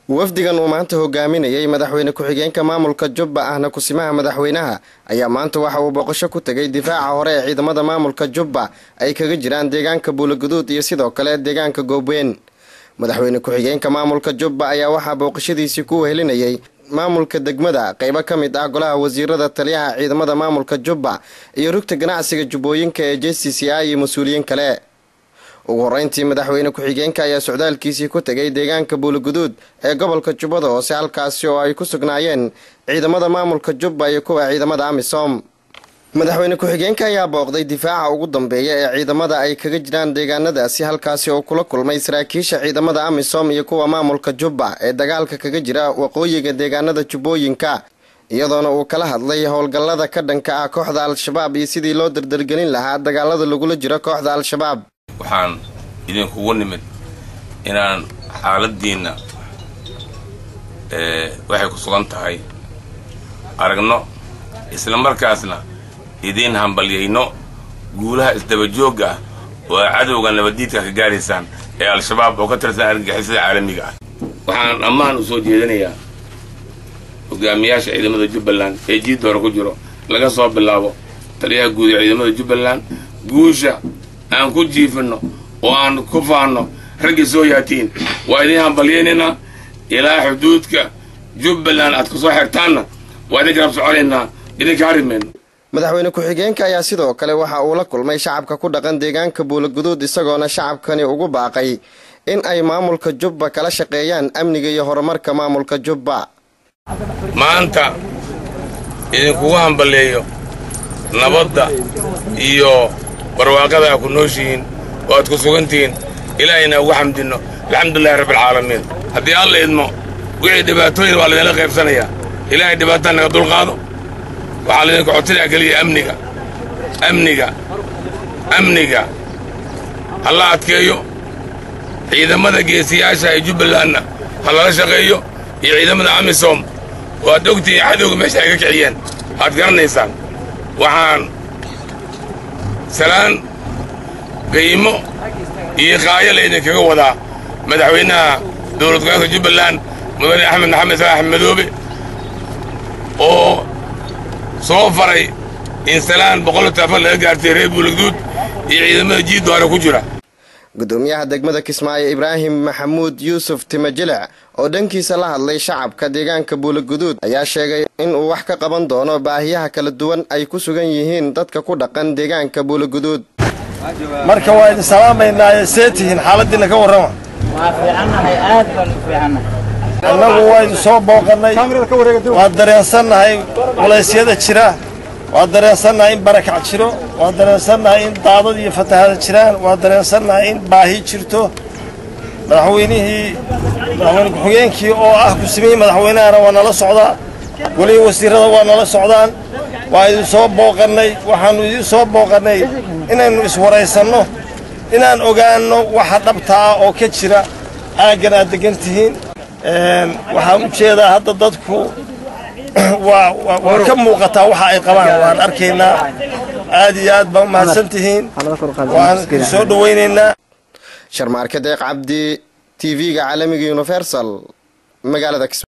wafdigan uu maanta hogaaminayay madaxweyne ku-xigeenka maamulka jubba ahna kusimaha madaxweynaha ayaa maanta waxa uu boqosho ku tegay difaaca hore ee ciidamada maamulka jubba ay kaga jiraan deegaanka buulaguduud iyo sidoo kale deegaanka goobweyn madaxweyne ku-xigeenka maamulka jubba ayaa waxaa booqashadiisii ku wehelinayay maamulka degmada qeybo ka mid ah golaha wasiirada taliyaha ciidamada maamulka jubba iyo rugta ganacsiga jubbooyinka ee j c c i iyo mas-uuliyiin kale ugu horeyntii madaxweyne ku-xigeenka ayaa socdaalkiisii ku tegay deegaanka buulaguduud ee gobolka jubbada hoose halkaasi oo ay ku sugnaayeen ciidamada maamulka jubba iyo kuwa ciidamada amisom madaxweyne ku-xigeenka ayaa booqday difaaca ugu dambeeya ee ciidamada ay kaga jiraan deegaanadaasi halkaasi oo kula kulmay saraakiisha ciidamada amisom iyo kuwa maamulka jubba ee dagaalka kaga jira waqooyiga deegaanada jubbooyinka iyadoona uu kala hadlay howlgallada ka dhanka ah kooxda al-shabaab iyo sidii loo dardargelin lahaa dagaalada lagula jiro kooxda al-shabaab waxaan idinkugu nimid inaan xaaladiinna waxay ku sugan tahay aragno isla markaasna idiin hambalyayno guulaha isdabajoogga ah oo ay cadowga nabaddiidka ka gaaraysaan ee al-shabaab oo ka tirsan argagixisada caalamiga ah waxaan ammaan u soo jeedinayaa hogaamiyaasha ciidamada jubbaland ee jiidda hore ku jiro laga soo bilaabo taliyaha guud ee ciidamada jubbaland guusha aan ku jiifinno oo aan ku faanno raggii soo yaatiin waa idiin hambalyaynaynaa ilaa xuduudka jubbaland aad ku soo xirtaanna waa idin garab soconaynaa idinka harimayno madaxweyne ku-xigeenka ayaa sidoo kale waxa uu la kulmay shacabka ku dhaqan deegaanka buulaguduud isagoona shacabkani ugu baaqay in ay maamulka jubba kala shaqeeyaan amniga iyo horumarka maamulka jubba maanta idinkugu hambaleeyo nabadda iyo barwaaqada aa ku nooshihiin oo aad ku sugantihiin ilaahayna ugu xamdinno alxamdulilahi rabbialcaalamiin haddii alla idmo wixii dhibaatooyin waa laydinla qaybsanayaa ilaahay dhibaataa naga dulqaado waxaa laydinka codsanayaa keliya amniga amniga amniga hala adkeeyo ciidamada geesiyaasha ee jubbalandna ha lala shaqeeyo iyo ciidamada amisom oo aad ogtihiin cadowga meesha ay ka kiciyeen aad garanaysaan waxaan salaan qiimo iyo qaayo laydinkaga wadaa madaxweynaha dowlad goboleedka jubbaland mudane axmed maxamed salaax madoobe oo soo faray in salaan boqol taafan laga gaartay reer buulagduud iyo ciidamada jiidda hore ku jira gudoomiyaha degmada kismaayo ibraahim maxamuud yuusuf timajilic oo dhankiisa la hadlay shacabka deegaanka buulaguduud ayaa sheegay inuu wax ka qaban doono baahiyaha kala duwan ay ku sugan yihiin dadka ku dhaqan deegaanka buulaguduud marka waa idin salaamaynaaye see tihiin xaaladiinna ka warrama annagu waa idin soo booqannay waa dareensannahay culaysyada jira waa dareensannahay in barakac jiro waa dareensannahay in daadad iyo fatahaada jiraan waa dareensannahay in baahi jirto madaxweynihii madaxweyne ku-xigeenkii oo ah kusimihii madaxweynahana waa nala socdaa weliba wasiirrada waa nala socdaan waa idin soo booqannay waxaannu idin soo booqannay inaynu iswaraysanno inaan ogaanno waxa dhabta ah oo ka jira aaggan aad deggan tihiin waxaan u jeedaa hadda dadku waa ka muuqataa waxa ay qabaan waan arkaynaa aad iyo aad baa umahadsan tihiin waan soo dhowaynaynaa sharmaarke deeq cabdi t v-ga caalamiga universal magaalada